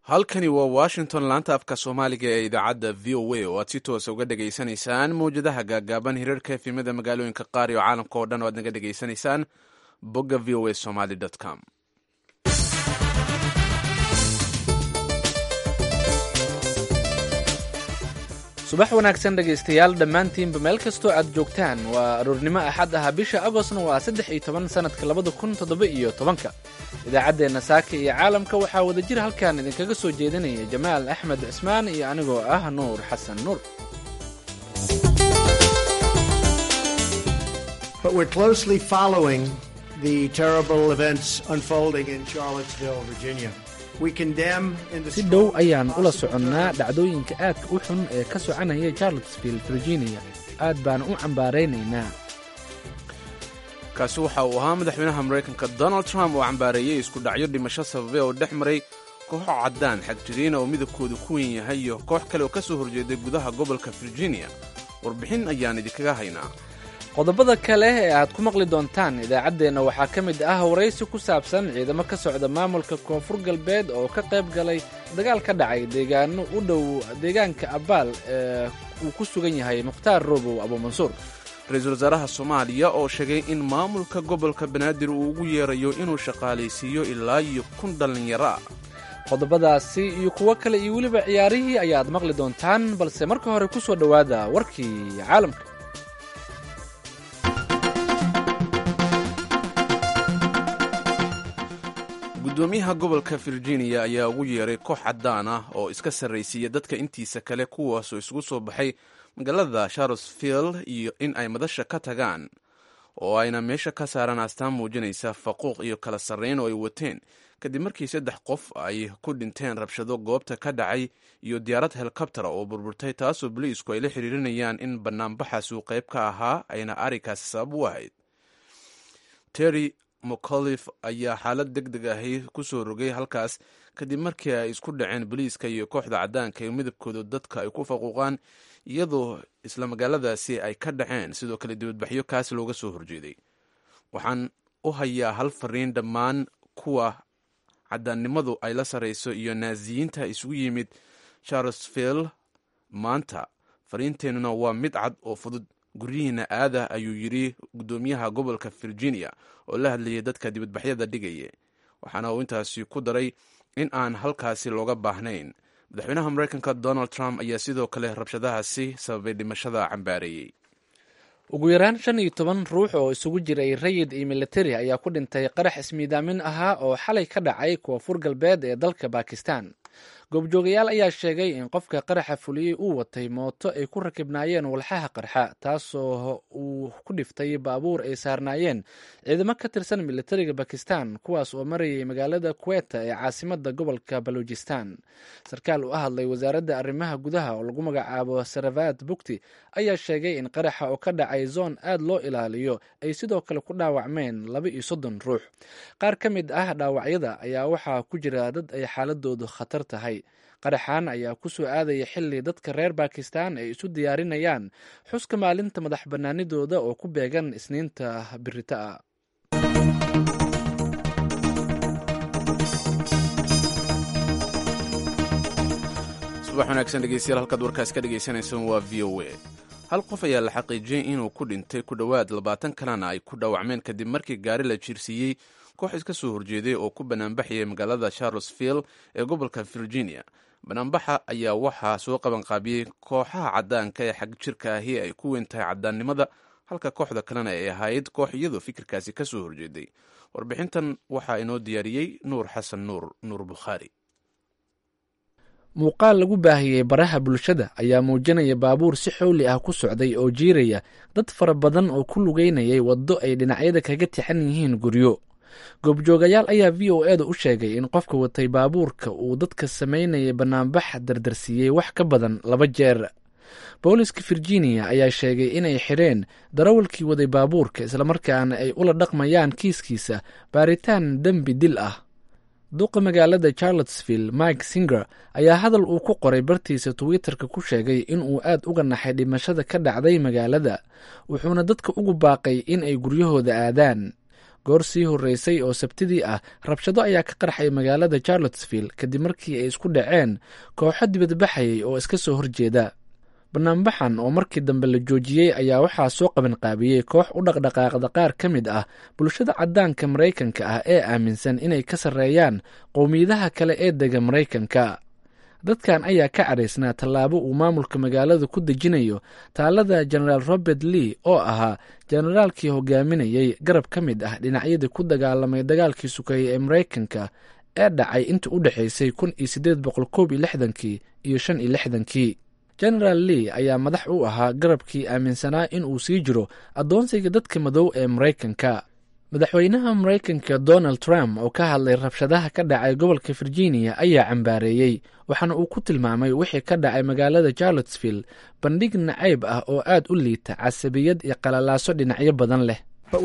halkani waa washington laanta afka soomaaliga ee idaacadda v o a oo aad si toosa uga dhegaysanaysaan mawjadaha gaagaaban hirarka efimada magaalooyinka qaar iyo caalamka oo dhan oo aad naga dhegaysanaysaan bogga v o a somaly com subax wanaagsan dhegaystayaal dhammaantiinba meel kastoo aad joogtaan waa aroornimo axad ah bisha agostna waa saddex iyo toban sannadka labada kun toddoba iyo tobanka idaacaddeenna saaka iyo caalamka waxaa wada jir halkan idinkaga soo jeedinaya jamaal axmed cismaan iyo anigoo ah nuur xasan nuur But we're closely following the terrible events unfolding in Charlottesville, Virginia. We condemn in the si dhow ayaan ula soconnaa dhacdooyinka aadka u xun ee ka soconaya charlottesville virginia aad baan u cambaaraynaynaa kaasi waxa uu ahaa madaxweynaha maraykanka donald trump oo cambaareeyey isku dhacyo dhimasho sababe oo dhex maray kooxo caddaan xagjiriina oo midabkoodu ku weyn yahay iyo koox kale oo ka soo horjeeday gudaha gobolka virginia warbixin ayaan idinkaga haynaa qodobada kale ee aad ku maqli doontaan idaacaddeenna waxaa ka mid ah waraysi ku saabsan ciidamo ka socda maamulka koonfur galbeed oo ka qayb galay dagaal ka dhacay deegaano u dhow deegaanka abaal ee uu ku sugan yahay mukhtaar roobow abuumansuur ra-iisul wasaaraha soomaaliya oo sheegay in maamulka gobolka banaadir uu ugu yeerayo inuu shaqaalaysiiyo ilaa iyo kun dhallinyaro ah qodobadaasi iyo kuwo kale iyo weliba ciyaarihii ayaad maqli doontaan balse marka hore ku soo dhowaada warkii caalamka gudoomiyaha gobolka virginia ayaa ugu yeeray koox caddaan ah oo iska sarraysiiya dadka intiisa kale kuwaasoo isugu soo baxay magaalada charlottesville iyo in ay madasha ka tagaan oo ayna meesha ka saaraan astaan muujinaysa faquuq iyo kala sarrayn oo ay wateen kadib markii saddex qof ay ku dhinteen rabshado goobta ka dhacay iyo diyaarad helikobtera oo burburtay taasoo boliisku ay la xiriirinayaan in banaanbaxaas uu qayb ka ahaa ayna arrinkaasi sabab u ahayd terry mcaulif ayaa xaalad deg deg ahi ku soo rogay halkaas kadib markii ay isku dhaceen boliiska iyo kooxda caddaanka ee midabkooda dadka ay ku faquuqaan iyadoo isla magaaladaasi ay ka dhaceen sidoo kale dibadbaxyo kaas looga soo horjeeday waxaan u hayaa hal fariin dhammaan kuwa caddaannimadu ay la sarrayso iyo naasiyiinta isugu yimid charlesville maanta fariinteennuna waa mid cad oo fudud guryihiina aada ayuu yidhi guddoomiyaha gobolka virginia oo la hadlayay dadka dibadbaxyada dhigaya waxaana uu intaasi ku daray in aan halkaasi looga baahnayn madaxweynaha maraykanka donald trump ayaa sidoo kale rabshadahaasi sababay dhimashada cambaareeyey ugu yaraan shan iyo toban ruux oo isugu jiray rayid iyo militari ayaa ku dhintay qarax ismiidaamin ahaa oo xalay ka dhacay koonfur galbeed ee dalka bakistan goobjoogayaal ayaa sheegay in qofka qaraxa fuliyey uu watay mooto ay ku rakibnaayeen walxaha qarxa taasoo uu ku dhiftay baabuur ay saarnaayeen ciidamo ka tirsan militariga bakistan kuwaas oo marayay magaalada kuweta ee caasimada gobolka balujistan sarkaal u hadlay wasaaradda arrimaha gudaha oo lagu magacaabo saravad bukti ayaa sheegay in qaraxa oo ka dhacay zoon aad loo ilaaliyo ay sidoo kale ku dhaawacmeen laba iyo soddon ruux qaar ka mid ah dhaawacyada ayaa waxaa ku jira dad ay xaaladoodu khatar tahay qaraxan ayaa ku soo aadaya xilli dadka reer bakistan ay isu diyaarinayaan xuska maalinta madax bannaanidooda oo ku beegan isniinta birita ah subax wanaagsan dhegeystayaal halkaad warkaas ka dhegeysaneysaan waa v o a hal qof ayaa la xaqiijiyey inuu ku dhintay ku dhowaad labaatan kalena ay ku dhaawacmeen kadib markii gaari la jiirsiiyey koox iska soo horjeeday oo ku banaanbaxayay magaalada charlesville ee gobolka virginia banaanbaxa ayaa waxaa soo qabanqaabiyey kooxaha caddaanka ee xag jirka ahi ay ku weyn tahay caddaannimada halka kooxda kalena ay ahayd koox iyadoo fikirkaasi ka soo horjeeday warbixintan waxaa inoo diyaariyey nuur xasan nuur nuur bukhaari muuqaal lagu baahiyey baraha bulshada ayaa muujinaya baabuur si xowli ah ku socday oo jiiraya dad fara badan oo ku lugeynayay waddo ay dhinacyada kaga tixan yihiin guryo goobjoogayaal ayaa v o eeda u sheegay in qofka watay baabuurka uu dadka samaynayay banaanbax dardarsiiyey wax ka badan laba jeer booliska virginia ayaa sheegay inay xidheen darawalkii waday baabuurka islamarkaana ay ula dhaqmayaan kiiskiisa baaritaan dembi dil ah duqa magaalada charlottesville mike singer ayaa hadal uu ku qoray bartiisa twitterka ku sheegay inuu aad uga naxay dhimashada ka dhacday magaalada wuxuuna dadka ugu baaqay in ay guryahooda aadaan goor sii horreysay oo sabtidii ah rabshado ayaa ka qarxay magaalada charlottesville kadib markii ay isku dhaceen kooxo dibadbaxayay oo iska soo horjeeda banaanbaxan oo markii dambe la joojiyey ayaa waxaa soo qabanqaabiyey koox u dhaqdhaqaaqda qaar ka mid ah bulshada caddaanka maraykanka ah ee aaminsan inay ka sarreeyaan qowmiyadaha kale ee dega maraykanka dadkan ayaa ka cadhaysnaa tallaabo uu maamulka magaalada ku dejinayo taalada jenaraal robert lee oo ahaa jenaraalkii hogaaminayey garab ka mid ah dhinacyadii ku dagaalamay dagaalkii sukeeye ee maraykanka ee dhacay inta u dhexaysay kun iyo siddeed boqol koob iyo lixdankii iyo shan iyo lixdankii genaraal lee ayaa madax u ahaa garabkii aaminsanaa in uu sii jiro addoonsiga dadka madow ee maraykanka madaxweynaha maraykanka donald trump oo ka hadlay rabshadaha ka dhacay gobolka virginia ayaa cambaareeyey waxaana uu ku tilmaamay wixii ka dhacay magaalada charlottesville bandhig nacayb ah oo aad u liita casabiyad iyo qalalaaso dhinacyo badan leh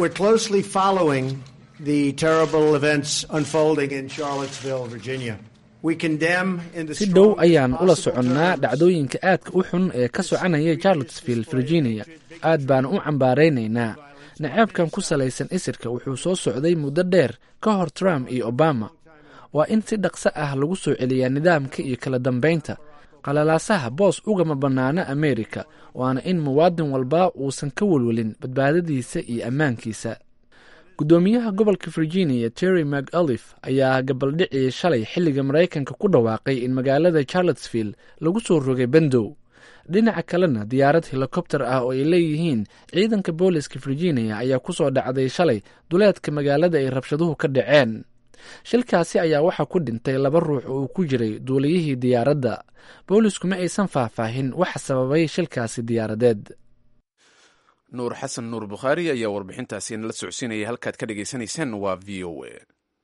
si dhow ayaan ula soconnaa dhacdooyinka aadka u xun ee ka soconaya charlottesville virginia aad baan u cambaaraynaynaa naceebkan ku salaysan isirka wuxuu soo socday muddo dheer ka hor trump iyo obama waa in si dhaqso ah lagu soo celiyaa nidaamka iyo kala dambaynta qalalaasaha boos ugama bannaana amerika waana in muwaadin walba uusan ka welwelin badbaadadiisa iyo ammaankiisa guddoomiyaha gobolka virginia terry mcalif ayaa gabaldhicii shalay xilliga maraykanka ku dhawaaqay in magaalada charlottesville lagu soo rogay bandow dhinaca kalena diyaarad helikobter ah oo ay leeyihiin ciidanka booliska virginia ayaa ku soo dhacday shalay duleedka magaalada ay rabshaduhu ka dhaceen shilkaasi ayaa waxaa ku dhintay laba ruux oo uu ku jiray duuliyihii diyaaradda boolisku ma aysan faahfaahin waxa sababay shilkaasi diyaaradeed nuur xasan nuur bukhaari ayaa warbixintaasi nala socodsiinaya halkaad ka dhagaysanaysaan waa v o a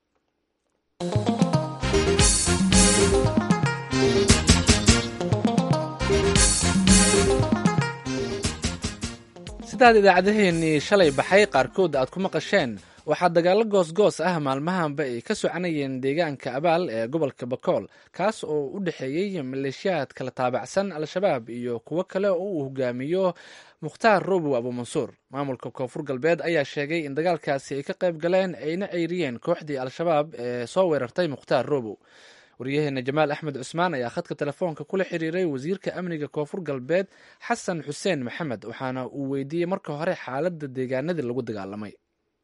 sidaad idaacadaheenii shalay baxay qaarkood aad ku maqasheen waxaa dagaallo goosgoos ah maalmahanba ay ka soconayeen deegaanka abaal ee gobolka bakool kaas oo u dhexeeyey maleeshiyaad kala taabacsan al-shabaab iyo kuwo kale oo uu hogaamiyo mukhtaar robow abuumansuur maamulka koonfur galbeed ayaa sheegay in dagaalkaasi ay ka qayb galeen ayna ceyriyeen kooxdii al-shabaab ee soo weerartay mukhtaar robow waryaheena jamaal axmed cusmaan ayaa khadka telefoonka kula xiriiray wasiirka amniga koonfur galbeed xasan xuseen maxamed waxaana uu weydiiyey marka hore xaaladda deegaanadii lagu dagaalamay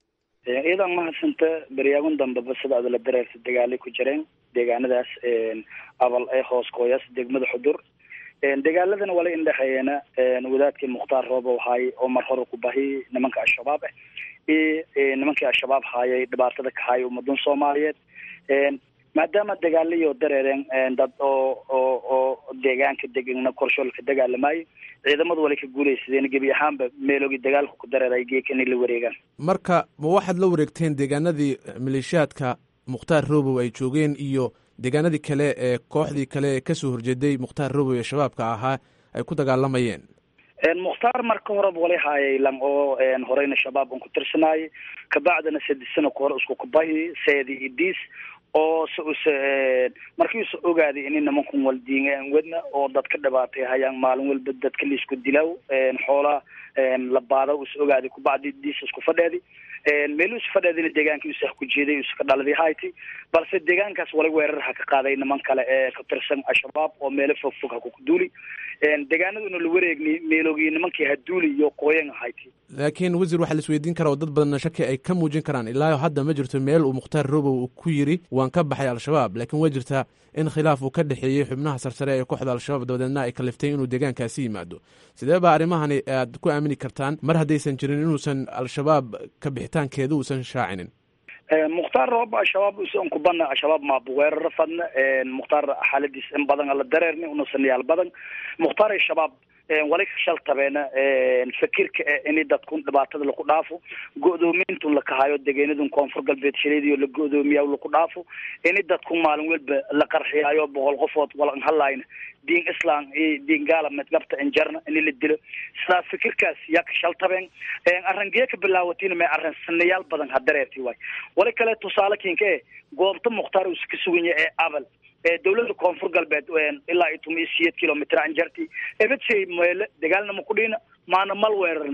iyadan mahadsanta beryaagun dambeba sida adala dareerta dagaalay ku jireen deegaanadaas abal ee hoos kooyaas degmada xudur dagaaladana wala indhexeeyana wadaadkii mukhtaar roobow haay oo mar hore ku bahi nimanka al-shabaab ah iyo nimankii al-shabaab haayay dhibaatada ka haaya ummadan soomaaliyeed maadaama dagaalayo dareereen dad oo oo oo deegaanka degana korshoolka dagaalamayo ciidamadu wala ka guulaysadeen gebi ahaanba meeloogi dagaalka ku dareeray geeka inay la wareegaan marka ma waxaad la wareegteen deegaanadii maleeshiyaadka mukhtaar robow ay joogeen iyo deegaanadii kale ee kooxdii kale ee kasoo horjeeday mukhtaar robow ee shabaabka ahaa ay ku dagaalamayeen mukhtaar marka horeba walay haayay lang oo horeyna shabaab un ku tirsanaayay kabacdina saddex sano ka hore isku kubahi seedi iyo diis oo s us markii usa ogaaday ini nimankun waldiingaan wadna oo dadka dhibaatay hayaan maalin walba dadka laisku dilaaw xoolaa la baada us ogaaday kubacdi diis isku fadheedi meel us fadheedina deegaankii usa ku jeeday usa ka dhaladay hayti balse deegaankaas wala weerar ha ka qaaday niman kale ee ka tirsan al-shabaab oo meelo fog fog ha kuduuli deegaanaduna la wareegni meeloogi nimankii haduuli iyo qooyan hayti laakiin wasiir waxaa la isweydiin karaa oo dad badanna shaki ay ka muujin karaan ilaa hadda ma jirto meel uu mukhtaar robow uu ku yiri waan ka baxay al-shabaab laakiin waa jirtaa in khilaaf uu ka dhexeeyey xubnaha sarsare ee kooxda al-shabaab dabadeedna ay kaliftay inuu deegaankaasi yimaado sidee baa arrimahani aad ku aamini kartaan mar haddaysan jirin inuusan al-shabaab ka bixitaankeeda uusan shaacinin mukhtaar roob al-shabaab usan kubana al-shabaab maabuweerara fadna mukhtaar xaaladiis in badan ala dareerni unusan yaal badan mukhtaar al-shabaab wali ka shaltabeena fakirka ini dadkun dhibaatada laku dhaafo go-doomintun lakahayo degenadun koonfur galbeed shaleediyo la go-doomiya laku dhaafo ini dadkun maalin walba la qarxiyaayo boqol qofood walan halayna diin islam iyo diin gaala medgabta injarna ini la dilo sidaas fikirkaas yaa ka shaltabeen arangee ka bilaawatina may arran sanayaal badan ha dareerti waay wali kale tusaale kinka e goobta mukhtaar usa ka suganya ee abal dawlada koonfur galbeed ilaa iyo tuma iyo siyeed kilomitr anjarti ebetshay meele dagaalna ma kudhiina maana mal weerarna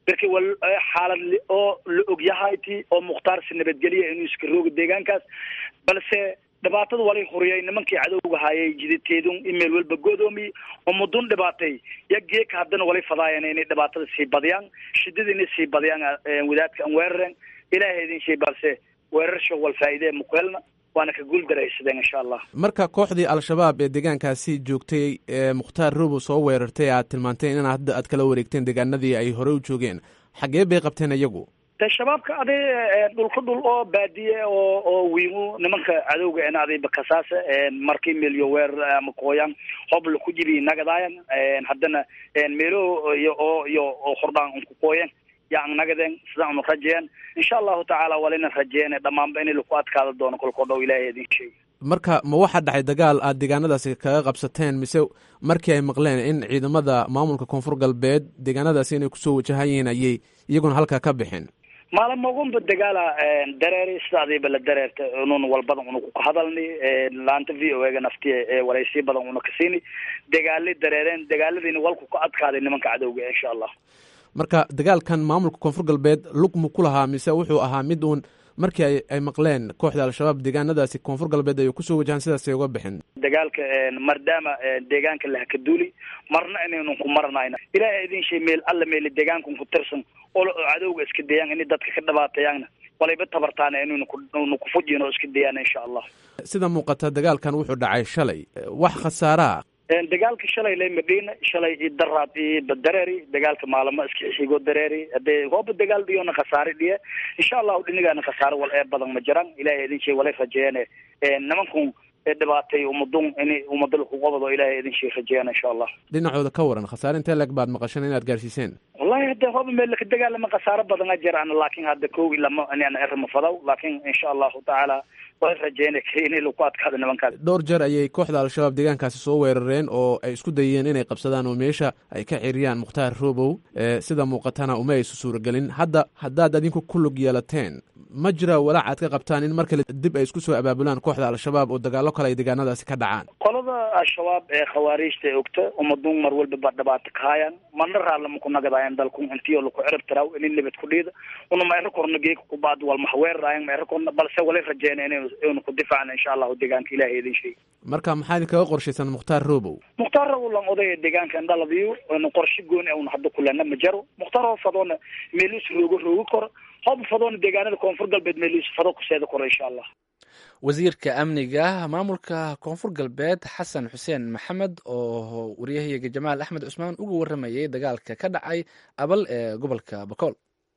marka wal xaalad oo la ogyahayti oo mukhtaarsi nabadgelya inuu iska rooga deegaankaas balse dhibaatada walay horiyay nimankii cadowga haayay jidateedun imeel walba godoomiy oo mudun dhibaatay ya geeka haddana walay fadaayeen inay dhibaatada sii badiyaan shidada inay sii badiyaan wadaadka aan weerareen ilaahay idin shay balse weerarsha wal faa'iidee mukuhelna waana ka guuldaraysadeen insha allah marka kooxdii al-shabaab ee deegaankaasi joogtay ee mukhtaar robo soo weerartay aad tilmaanteen in hadda aad kala wareegteen deegaanadii ay hore u joogeen xagee bay qabteen iyagu de shabaabka aday dhulka dhul oo baadiye oo oo wiimu nimanka cadowga en adayba kasaasa markii meelyo weerar ama kooyaan hobla ku jibi nagadaayan haddana meelo iyo oo iyo oo hordhaan unku kooyen yaan nagadeen sidaan unu rajeeyan insha allahu tacaala walina rajeeyane dhammaanba in laku adkaada doono kolkoo dhow ilaahay idin sheegi marka ma waxaa dhacay dagaal aad deegaanadaasi kaga qabsateen mise markii ay maqleen in ciidamada maamulka koonfur galbeed deegaanadaasi inay kusoo wajahan yihiin ayay iyaguna halkaa ka bixeen maalin magunba dagaala dareeri sida adiiba la dareerta unun walbadan una ku hadalni laanta v o ega naftiya waraysiya badan una kasiini dagaali dareereen dagaaladiina walku ka adkaaday nimanka cadowga insha allah marka dagaalkan maamulka koonfur galbeed lug mu ku lahaa mise wuxuu ahaa mid uun markii ay ay maqleen kooxda al-shabaab deegaanadaasi koonfur galbeed ay kusoo wajahaan sidaasay uga bixin dagaalka maadaama deegaanka lahakaduuli marna inaynu ku maranayna ilaahay idin shay meel alla meeli deegaankan ku tirsan oo cadowga iska dayaan inay dadka ka dhabaatayaanna walayba tabartaana inaynu ku kufujin oo iska dayaan insha allah sida muuqata dagaalkan wuxuu dhacay shalay wax khasaaraa dagaalka shalay lay madhiina shalay i daraad i badareeri dagaalka maalamo iska xigoo dareeri hadee hooba dagaal dhiyona khasaare dhiye insha allahu dhinigaana khasaare wal ee badan ma jiraan ilahay idin shay walay rajeeyane nimankun dhibaatay umadun in umada laku qabado ilahay idin shay rajeeyaan insha allah dhinacooda ka waran khasaare intee leg baad maqasheen inaad gaarsiiseen wallahi hadde hooba meel laka dagaalama khasaare badan a jiraan laakin hadda kowi lama inaan erma fadaw laakin insha allahu tacaala way rajeyna inay laku adkaado nimankaas dhowr jeer ayay kooxda al-shabaab deegaankaasi soo weerareen oo ay isku dayeen inay qabsadaan oo meesha ay ka ciriyaan mukhtaar robow sida muuqatana uma aysu suuragelin hadda haddaad adinku ku lug yeelateen ma jira walaac aad ka qabtaan in mar kale dib ay isku soo abaabulaan kooxda al-shabaab oo dagaalo kale ay deegaanadaasi ka dhacaan qolada al-shabaab ee khawaariijta ee ogta umadun mar walba ba dhibaato ka hayaan marna raallama ku nagadaayan dalkun intiyo laku cirib tiraw inin nabad ku dhiida una ma ero korna geeka kubaad wal maxweeraraayan ma ero korna balse walay rajeyna ina inu ku difaacna insha allahu deegaanka ilahay idin sheegi marka maxaa idinkaga qorshaysan mukhtaar robow mukhtaar robow lan odaya deegaanka indhaladiyo inu qorshe gooni una hadda kulena ma jaro mukhtaar hoo fadoona meelis roogo roogi koro hob fadoona deegaanada koonfur galbeed meelis fado kuseeda koro insha allah wasiirka amniga maamulka koonfur galbeed xasan xuseen maxamed oo waryahayaga jamaal axmed cusmaan uga waramayay dagaalka ka dhacay abal ee gobolka bakool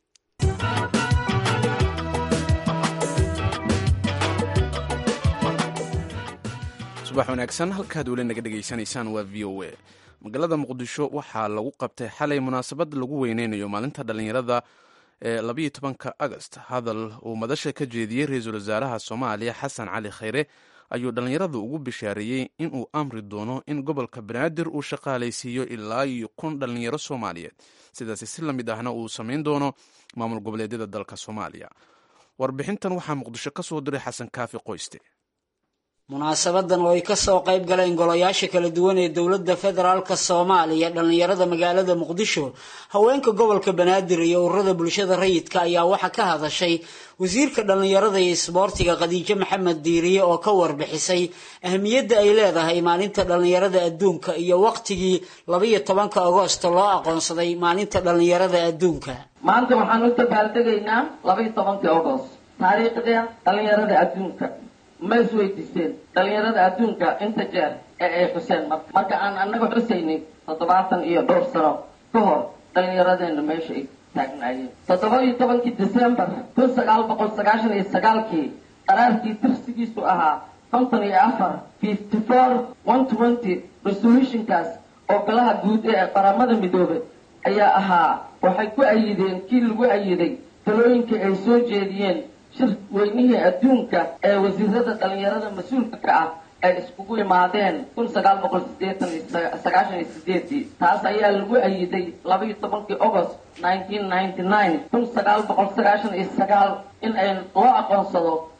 subax wanaagsan halkaad weli naga dhegaysanaysaan waa v o a magaalada muqdisho waxaa lagu qabtay xalay munaasabad lagu weyneynayo maalinta dhallinyarada ee labayo tobanka agast hadal uu madasha ka jeediyey ra-iisul wasaaraha soomaaliya xasan cali khayre ayuu dhallinyaradu ugu bishaareeyey inuu amri doono in gobolka banaadir uu shaqaalaysiiyo ilaa iyo kun dhallinyaro soomaaliyeed sidaasi si la mid ahna uu samayn doono maamul goboleedyada dalka soomaaliya warbixintan waxaa muqdisho ka soo diray xasan kaafi qoyste munaasabadan oo ay kasoo qayb galeen golayaasha kala duwan ee dowladda federaalka soomaaliya dhallinyarada magaalada muqdisho haweenka gobolka banaadir iyo ururada bulshada rayidka ayaa waxaa ka hadashay wasiirka dhallinyarada iyo isboortiga khadiijo maxamed diiriye oo ka warbixisay ahmiyadda ay leedahay maalinta dhallinyarada adduunka iyo waqtigii labaiyo tobanka agoosto loo aqoonsaday maalinta dhallinyarada adduunka maanta waxaan u dabaaldegaynaa labaiyo tobankii agost taariikhda dhallinyarada adduunka ma isweydiiseen dhallinyarada adduunka inta jeer ee ay xuseen marka marka aan annaga xusaynay toddobaatan iyo dhowr sano ka hor dhallinyaradeena meesha ay taagnaayeen toddoba iyo tobankii december kun sagaal boqol sagaashan iyo sagaalkii qaraarkii tirsigiisu ahaa konton iyo afar fifty four one twenty resolutionkaas oo golaha guud ee qaramada midoobay ayaa ahaa waxay ku ayideen kii lagu ayiday talooyinkii ay soo jeediyeen shir weynihii adduunka ee wasiirada dhallinyarada mas-uulka ka ah ay iskugu imaadeen kun sagaal boqol sideetan iyo sagaashan iyo sideedii taas ayaa lagu ayiday labaiyo tobankii agost nineteen ninety nine kun sagaal boqol sagaashan iyo sagaal in ay loo aqoonsado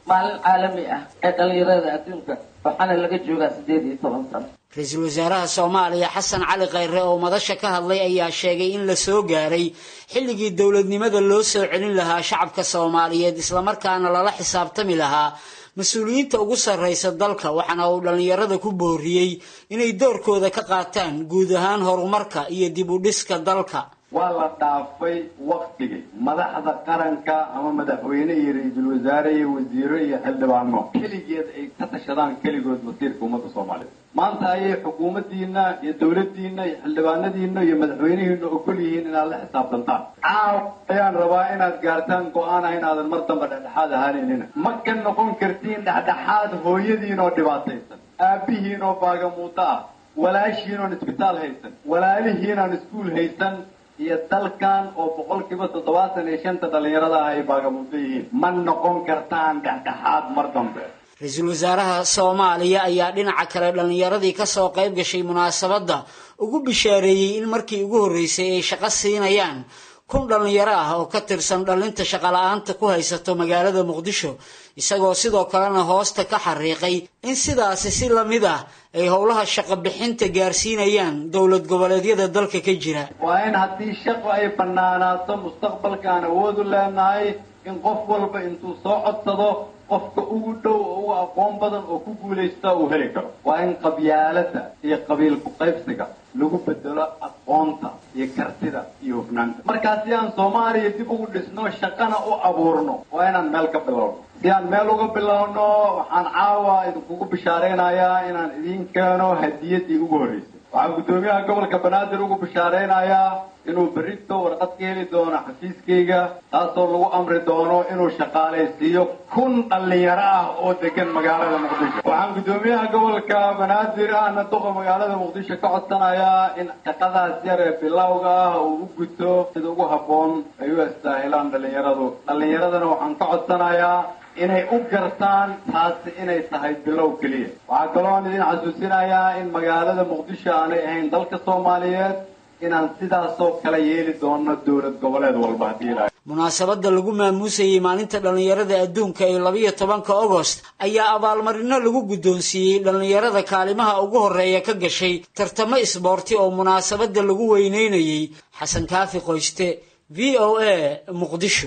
maalin caalami ah ee dhalinyarada adduunka waxaana laga joogaa sideed iyo toban sano ra-iisul wasaaraha soomaaliya xasan cali khayre oo madasha ka hadlay ayaa sheegay in la soo gaaray xilligii dowladnimada loo soo celin lahaa shacabka soomaaliyeed islamarkaana lala xisaabtami lahaa mas-uuliyiinta ugu sarraysa dalka waxaana uu dhallinyarada ku booriyey inay doorkooda ka qaataan guud ahaan horumarka iyo dib u dhiska dalka waa la dhaafay waktigii madaxda qaranka ama madaxweyne iyo ra-iisul wasaare iyo wasiiro iyo xildhibaano keligeed ay ka tashadaan keligood masiirka ummadda soomaaliyeed maanta ayay xukuumaddiina iyo dowladdiina iyo xildhibaanadiina iyo madaxweynihiina ogol yihiin inaad la xisaabtantaan caaw ayaan rabaa inaad gaartaan go-aan ah inaadan mar damba dhexdhexaad ahaanaynin ma ka noqon kartiin dhexdhexaad hooyadiin oo dhibaataysan aabbihiin oo baagamuudo ah walaashiin oon isbitaal haysan walaalihiin aan iskuul haysan iyo dalkan oo boqolkiiba toddobaatan iyo shanta dhallinyarada ah ay baagamuudo yihiin ma noqon kartaan dhexdhexaad mar dambe ra-iisul wasaaraha soomaaliya ayaa dhinaca kale dhallinyaradii kasoo qayb gashay munaasabadda ugu bishaareeyey in markii ugu horreysay ay shaqo siinayaan kun dhallinyaro ah oo ka tirsan dhallinta shaqala-aanta ku haysato magaalada muqdisho isagoo sidoo kalena hoosta ka xariiqay in sidaasi si lamid ah ay howlaha shaqo bixinta gaarsiinayaan dowlad goboleedyada dalka ka jira waa in haddii shaqo ay bannaanaato mustaqbalka aan awood u leenahay in qof walba intuu soo codsado qofka ugu dhow oo ugu aqoon badan oo ku guulaysta uu heli karo waa in qabyaaladda iyo qabiil ku-qaybsiga lagu bedelo aqoonta iyo kartida iyo hufnaanta markaa si aan soomaaliya dib ugu dhisno shaqana u abuurno waa inaan meel ka bilowno si aan meel uga bilowno waxaan caawa idinkugu bishaaraynayaa inaan idiin keeno hadiyaddii ugu horreysay waxaan guddoomiyaha gobolka banaadir ugu bishaaraynayaa inuu berrito warqad ka heli doono xafiiskayga taasoo lagu amri doono inuu shaqaalaysiiyo kun dhallinyaro ah oo degan magaalada muqdisho waxaan guddoomiyaha gobolka banaadir ahna duqa magaalada muqdisho ka codsanayaa in shaqadaas yar ee bilowga ah uu u guto sida ugu habboon ay u istaahilaan dhallinyaradu dhallinyaradana waxaan ka codsanayaa inay u gartaan taasi inay tahay bilow keliya waxaa kaloon idin xasuusinayaa in magaalada muqdisho aanay ahayn dalka soomaaliyeed inaan sidaasoo kale yeeli doono dowlad goboleed walba haddii ilahay munaasabadda lagu maamuusayey maalinta dhallinyarada adduunka ee labayo tobanka agost ayaa abaalmarino lagu guddoonsiiyey dhallinyarada kaalimaha ugu horreeya ka gashay tartamo isboorti oo munaasabadda lagu weyneynayey xasan kaafi qoyste v o a muqdisho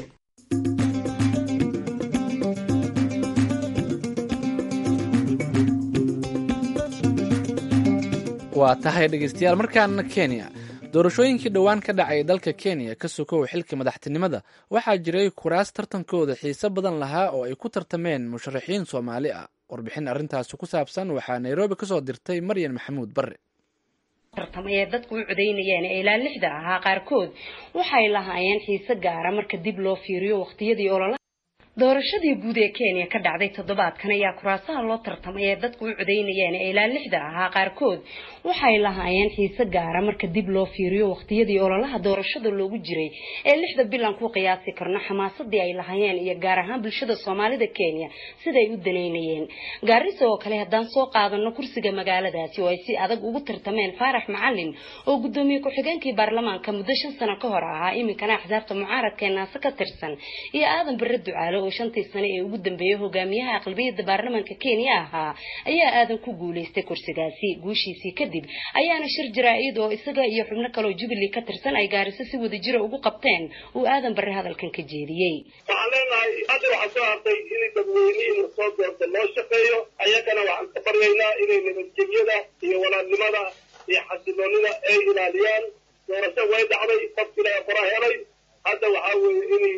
waa tahay dhegeystayaal markaana kenya doorashooyinkii dhowaan ka dhacay dalka kenya ka sokow xilka madaxtinimada waxaa jiray kuraas tartankooda xiise badan lahaa oo ay ku tartameen musharaxiin soomaali ah warbixin arrintaasi ku saabsan waxaa nairobi kasoo dirtay maryan maxamuud barre tartamaya dadku u codaynayeen ee ilaa lixda ahaa qaarkood waxay lahaayeen xiise gaara marka dib loo fiiriyo waqtiyadii ololaha doorashadii guud ee kenya ka dhacday toddobaadkan ayaa kuraasaha loo tartamay ee dadku u codaynayeen ee ilaa lixda ahaa qaarkood waxay lahaayeen xiise gaara marka dib loo fiiriyo waqtiyadii ololaha doorashada loogu jiray ee lixda bilan ku qiyaasi karno xamaasadii ay lahaayeen iyo gaar ahaan bulshada soomaalida kenya siday u danaynayeen gaarisa oo kale haddaan soo qaadano kursiga magaaladaasi oo ay si adag ugu tartameen faarax macalin oo gudoomiye ku-xigeenkii baarlamaanka muddo shan sano ka hor ahaa iminkana axsaabta mucaaradka ee naase ka tirsan iyo aadan bare ducaale oo shantii sane ee ugu dambeeyay hogaamiyaha aqlabiyada baarlamaanka kenya ahaa ayaa aadan ku guulaystay kursigaasi guushiisii kadib ayaana shir jaraa-id oo isaga iyo xubno kaleoo jubilee ka tirsan ay gaariso si wadajira ugu qabteen uu aadan bare hadalkan ka jeediyey waxaan leenahay hadda waxaa soo hartay in dadweynihiin lasoo doorto loo shaqeeyo ayagana waxaan ka baryaynaa inay nabadgelyada iyo walaalnimada iyo xasiloonida ay ilaaliyaan doorasho way dhacday qofkila qora helay hadda waxaa weeye inay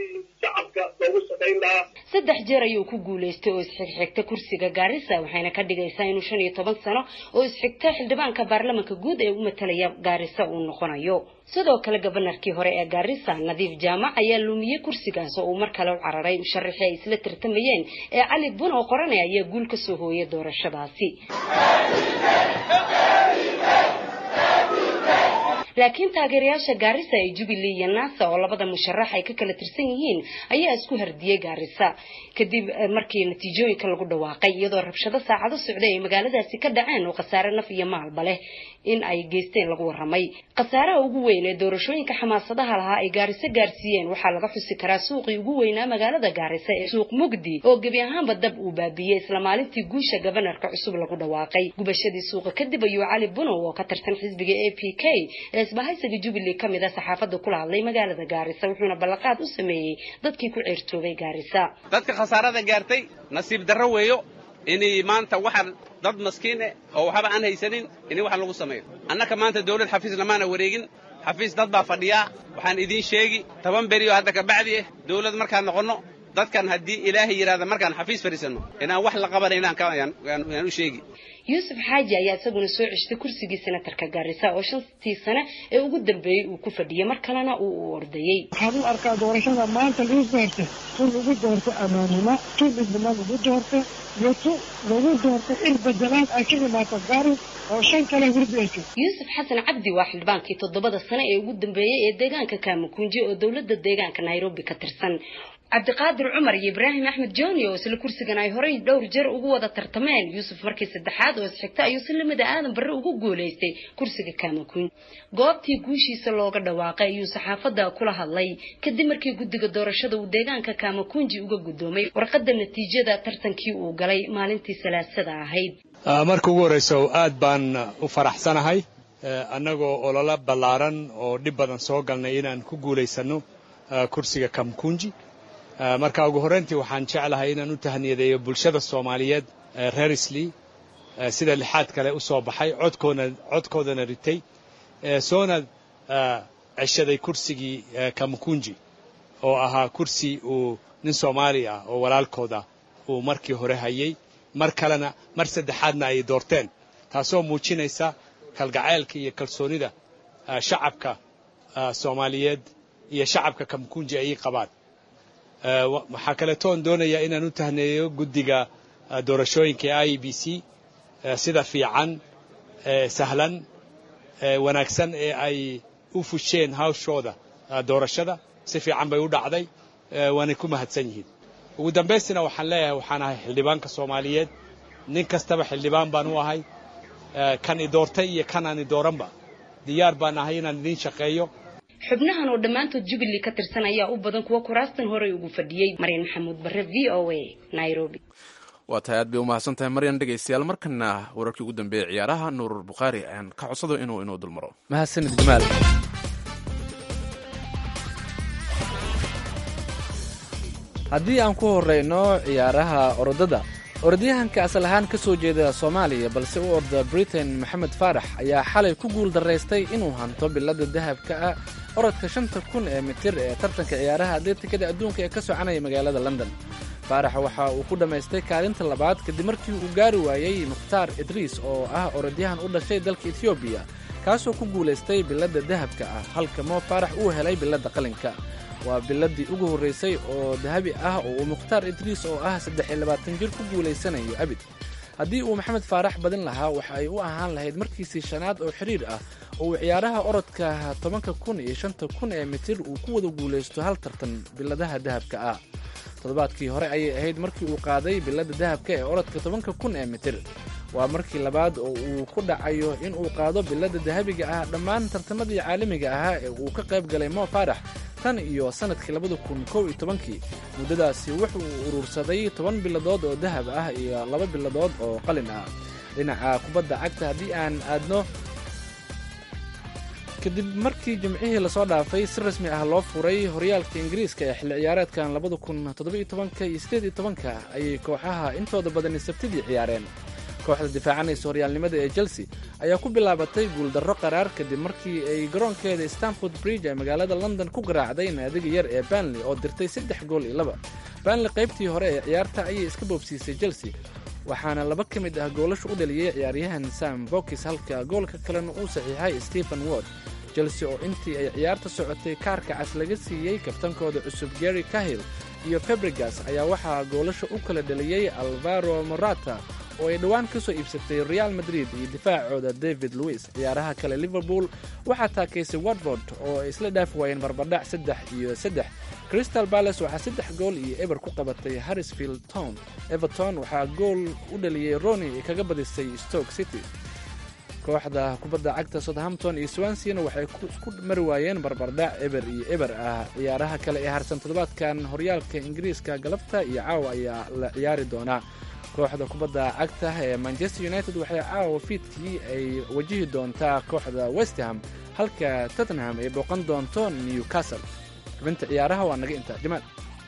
saddex jeer ayuu ku guulaystay oo isxigxigta kursiga gaarisa waxayna ka dhigaysaa inuu shan iyo toban sano oo isxigta xildhibaanka baarlamanka guud ee u matalaya gaarisa uu noqonayo sidoo kale gabanarkii hore ee gaarisa nadiif jaamac ayaa lumiyey kursigaas oo uu mar kale u cararay musharaxii ay isla tartamayeen ee cali bun oo qorane ayaa guul ka soo hooyay doorashadaasi laakiin taageerayaasha gaarisa ee jubilee iyo naasa oo labada musharax ay ka kala tirsan yihiin ayaa isku hardiyey gaarisa kadib markii natiijooyinka lagu dhawaaqay iyadoo rabshado saacado socday ay magaaladaasi ka dhaceen oo khasaare naf iyo maalba leh in ay geysteen lagu waramay khasaaraha ugu weyn ee doorashooyinka xamaasadaha lahaa ay gaariso gaarsiiyeen waxaa laga xusi karaa suuqii ugu weynaa magaalada gaarisa ee suuq mugdi oo gebi ahaanba dab uu baabiyey isla maalintii guusha gabanarka cusub lagu dhawaaqay gubashadii suuqa kadib ayuu cali bunow oo ka tirsan xisbiga a p k ee isbahaysiga jubilee ka mid a saxaafadda kula hadlay magaalada gaarisa wuxuuna ballanqaad u sameeyey dadkii ku ceertoobay gaarisa dadka khasaarada gaartay nasiib darro weeyo inay maanta waxaan dad maskiin eh oo waxba aan haysanin in wax lagu sameeyo annaka maanta dawlad xafiis lamaana wareegin xafiis dad baa fadhiyaa waxaan idiin sheegi toban berioo hadda kabacdi ah dawlad markaan noqonno dadkan haddii ilaahay yidhahda markaan xafiis fadhiisanno inaan wax la qabanaynaan yaan u sheegi yuusuf xaaji ayaa isaguna soo ceshtay kursigii senatarka gaarisa oo shantii sane ee ugu dambeeyey uu ku fadhiyey mar kalena uu u ordayey waxaan u arkaa doorashada maanta lagu doortay tun lagu doortay amaanimo tun midnimo lagu doortay iyo tu lagu doortay in bedelaad ay ka imaato gaaris oo shan kale hurdi ay jirto yuusuf xasan cabdi waa xildhibaankii toddobada sane ee ugu dambeeyey ee deegaanka kaamakunji oo dowladda deegaanka nairobi ka tirsan cabdiqaadir cumar iyo ibraahim axmed joni oo isla kursigan ay horey dhowr jeer ugu wada tartameen yuusuf markii saddexaad oo isxigta ayuu si lamida aadan barre ugu guulaystay kursiga kaamakunj goobtii guushiisa looga dhawaaqay ayuu saxaafadda kula hadlay kadib markii guddiga doorashada uu deegaanka kaamakunji uga guddoomay warqadda natiijada tartankii uu galay maalintii salaasada ahayd marka ugu horreysa aad baan u faraxsanahay annagoo ololo ballaaran oo dhib badan soo galnay inaan ku guulaysanno kursiga kamkunji marka ugu horrayntii waxaan jeclahay inaan u tahniyadeeyo bulshada soomaaliyeed reer islii sida lixaad kale u soo baxay codkoodana ritay soona ceshaday kursigii kamkunji oo ahaa kursi uu nin soomaali ah oo walaalkooda uu markii hore hayay mar kalena mar saddexaadna ay doorteen taasoo muujinaysa kalgacaylka iyo kalsoonida shacabka soomaaliyeed iyo shacabka kamkunji ay qabaan waxaa kaleetoon doonayaa inaan u tahneeyo guddiga doorashooyinka ee i b c sida fiican sahlan wanaagsan ee ay u fusheen hawshooda doorashada si fiican bay u dhacday waanay ku mahadsan yihiin ugu dambaystina waxaan leeyahay waxaan ahay xildhibaanka soomaaliyeed nin kastaba xildhibaan baan u ahay kan i doortay iyo kan aan i dooranba diyaar baan ahay inaan idiin shaqeeyo xubnahan oo dhammaantood jubilee ka tirsan ayaa u badan kuwa kuraastan horey ugu fadhiyey maryan maxamuud barre v o a nairobi waa tahay aad bay umahadsan tahay maryan dhegaystayaal markana wararkii ugu dambeeyey ciyaaraha nuurur bukhaari ayaan ka codsado inuu inuu dulmaro mahadsanid jamaal haddii aan ku horeyno ciyaaraha orodada orodyahanka asal ahaan ka soo jeeda soomaaliya balse u orda britain maxamed faarax ayaa xalay ku guul daraystay inuu hanto bilada dahabka ah orodka shanta kun ee mitir ee tartanka ciyaaraha atleetikada adduunka ee ka soconaya magaalada london faarax waxa uu ku dhammaystay kaalinta labaad kadib markii uu gaari waayey mukhtaar idriis oo ah orodyahan u dhashay dalka etoobiya kaasoo ku guulaystay bilada dahabka ah halka moo faarax uu helay bilada qalinka waa biladii ugu horraysay oo dahabi ah oo uu mukhtaar idriis oo ah saddex iyo labaatan jir ku guulaysanayo abid haddii uu maxamed faarax badin lahaa waxa ay u ahaan lahayd markiisii shanaad oo xidhiir ah oo uu ciyaaraha orodka tobanka kun iyo shanta kun ee mitir uu ku wada guulaysto hal tartan biladaha dahabka ah toddobaadkii hore ayay ahayd markii uu qaaday bilada dahabka ee orodka tobanka kun ee mitir waa markii labaad oo uu ku dhacayo in uu qaado bilada dahabiga ah dhammaan tartamadii caalamiga ahaa ee uu ka qayb galay moo faarax tan iyo sannadkii labada kun kow iyo tobankii muddadaasi wuxuu urursaday toban biladood oo dahab ah iyo laba biladood oo qalin ah dhinaca kubadda cagta haddii aan aadno kadib markii jimcihii lasoo dhaafay si rasmi ah loo furay horyaalka ingiriiska ee xilli ciyaareedkan labada kun toddoba-iyo tobanka iyo siddeed iyo tobanka ayay kooxaha intooda badani sabtidii ciyaareen kooxda difaacanaysa horyaalnimada ee chelsea ayaa ku bilaabatay guuldarro qaraar kadib markii ay garoonkeeda stanford bridge ee magaalada london ku garaacday naadiga yar ee banley oo dirtay saddex gool iyo laba banley qaybtii hore ee ciyaarta ayay iska boobsiisay chelsea waxaana laba ka mid ah goolasha u dhaliyey ciyaaryahan sam bokis halka goolka kalena uu saxiixay stephen ward chelsea oo intii ay ciyaarta socotay kaarka cas laga siiyey kabtankooda cusub gary cahill iyo febregas ayaa waxaa goolasha u kala dhaliyey alvaro morata oo ay dhowaan ka soo iibsatay real madrid iyo difaacooda david louis ciyaaraha kale liverpool waxaa taakaysay watford oo ay isla dhaafi waayeen barbadhac saddex iyo saddex crystal balace waxaa saddex gool iyo eber ku qabatay harrisfield town everton waxaa gool u dhaliyey roni ay kaga badisay stoke city kooxda kubadda cagta southampton iyo swansena waxay ku mari waayeen barbardhac eber iyo eber ah ciyaaraha kale ee harsan toddobaadkan horyaalka ingiriiska galabta iyo caawa ayaa la ciyaari doonaa kooxda kubadda cagta ee manchester united waxay caawa fiidkii ay wajihi doontaa kooxda westham halka tottenham ay booqan doonto newcastle xubinta ciyaaraha waa naga intaa jamaal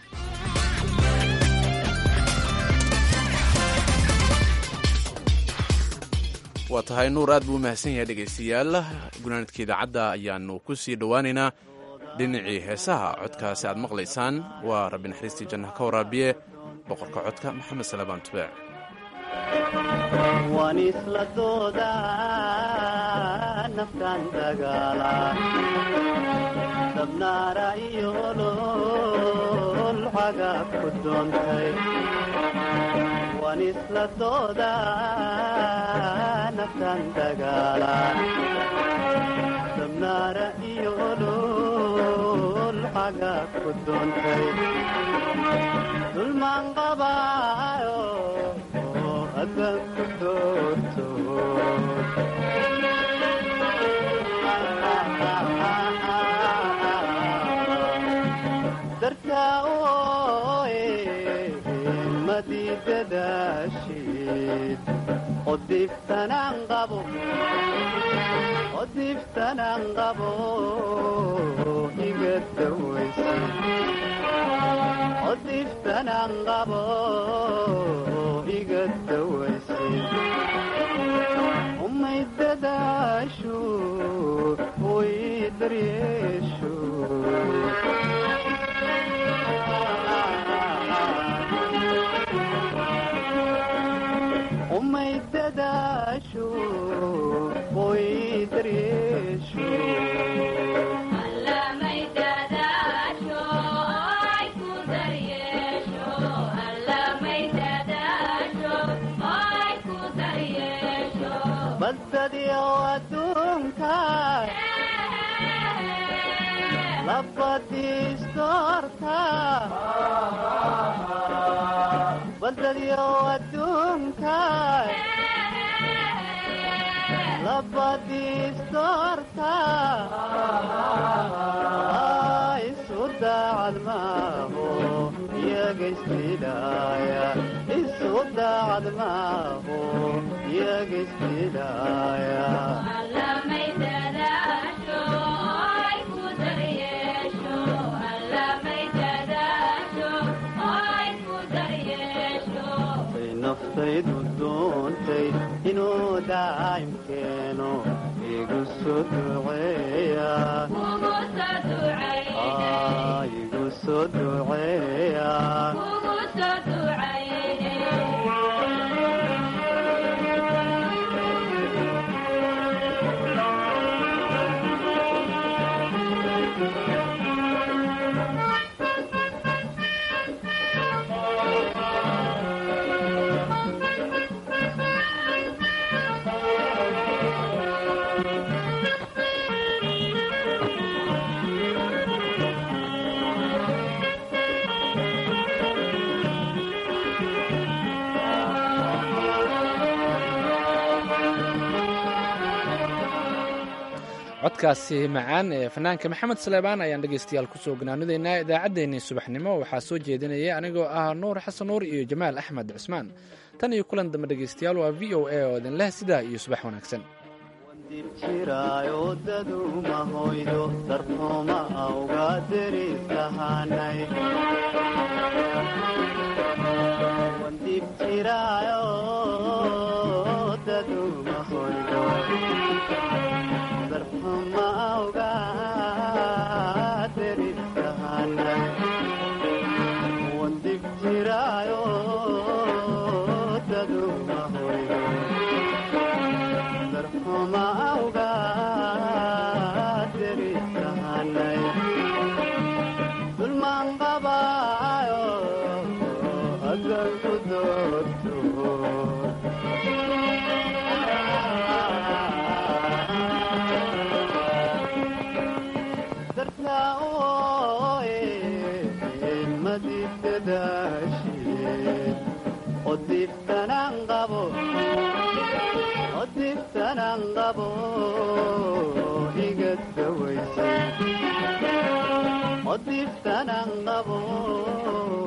waa tahay nuur aad buu u mahadsan yahay dhegaystayaal gunaanadka idaacadda ayaannu ku sii dhowaaneynaa dhinacii heesaha codkaasi aad maqlaysaan waa rabbi naxariistii jannaha ka waraabiye boqorka codka maxamed salabaan tubeec waan isla doodaa naftaan dagaala dabnaara iyo olol cagaab ku doontay waan isla doodaa naftaan dagaala dabnaara iyo olol cagaab ku doontay dulmaan qabaayo adan ku doorto dartaa ooe madidadaashid qodiftanaan qabo qodiftanaan qabo iga dawaysa qodiftanaan qabo iga dawaysa umay dadaashu way daryeeshu umay dadaashu way daryeeshu badbadiyo adduunka labadiisdoorta badbadiyo adduunka labadiisdoorta isu daacad maaho iyaga isdilaaya isu daacad maaho iyaga isdilaaya naftaydu doontay inuu daa'imkeeno igu soo duceeya igu soo duceeya codkaasi macaan ee fanaanka maxamed saleebaan ayaan dhegaystayaal kusoo ganaanidaynaa idaacaddeenii subaxnimo waxaa soo jeedinaya anigoo ah nuur xasan nuur iyo jamaal axmed cusmaan tan iyo kulan dambe dhegaystayaal waa v o a oo idin leh sidaa iyo subax wanaagsan jiraayo daduma hoydo darxuma awga derisahanay wandib jiraayo daduma hoydo darxuma awga derisahanay wandib jiraayo daduma hoydo darxuma awga derisahanay dulmaan qabaayo adan ku doorto odiftanaan qabo odiftanaan qabo igad dawaysay odiftanaan qabo